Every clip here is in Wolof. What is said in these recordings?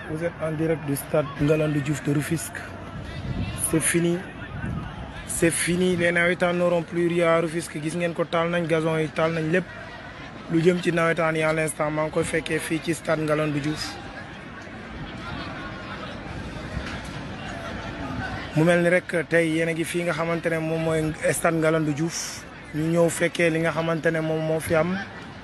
Vous êtes en direct du stade Ngalandou Diouf de Rufisque. C'est fini. C'est fini les nawetaan n'auront plus rien à Rufisque gis ngeen ko taal nañ gazon yi taal nañ lépp lu jëm ci nawetaan yi à l'instant maa ngi koy fekkee fii ci stade Ngalandou Diouf. mu mel ni rek tey yéen a ngi fii nga xamante ne moom mooy stade Ngalandou Diouf ñu ñëw fekkee li nga xamante ne moom moo fi am.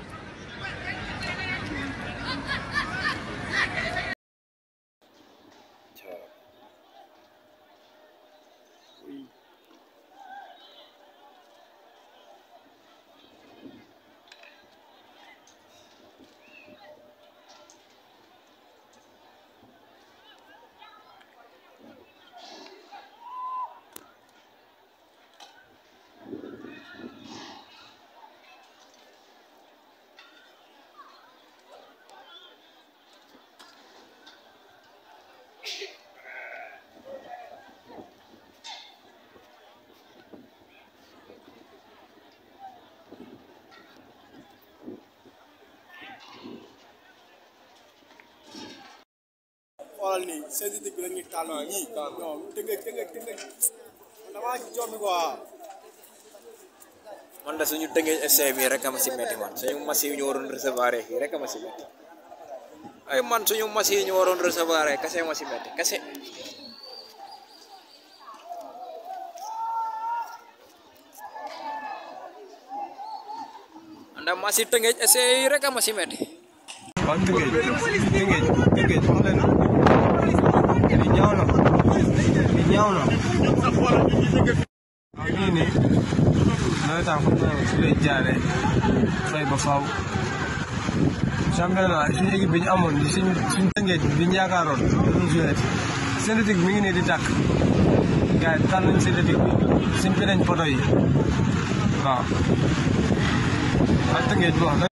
xoolal nii synthétique bi la ñuy taal ñii non tëngëj tëngëj tëngëj damaa jommi quoi man da suñu tëngee essai bi rek a ma si metti man suñu machine yi ñu waroon recevoir fii rek a ma si metti ay man suñu machine yi ñu waroon recevoir kese ma si metti kese anda machine tëngee essai yi rek a ma si metti waaw Tëngéej Tëngéej Tëngéej wax leen li ñaaw na li ñaaw na waaw ñii nii nawetaan xam naa su lay jaaree fay ba faaw championnat suñu équipe bi ñu amoon di suñu suñu Tëngéej bi ñu yaakaaroon dañu joué synthétique mi ngi nii di tàkk gars yi tànn nañ synthétique bi simpi nañ poto yi waaw waaw Tëngéej bi wax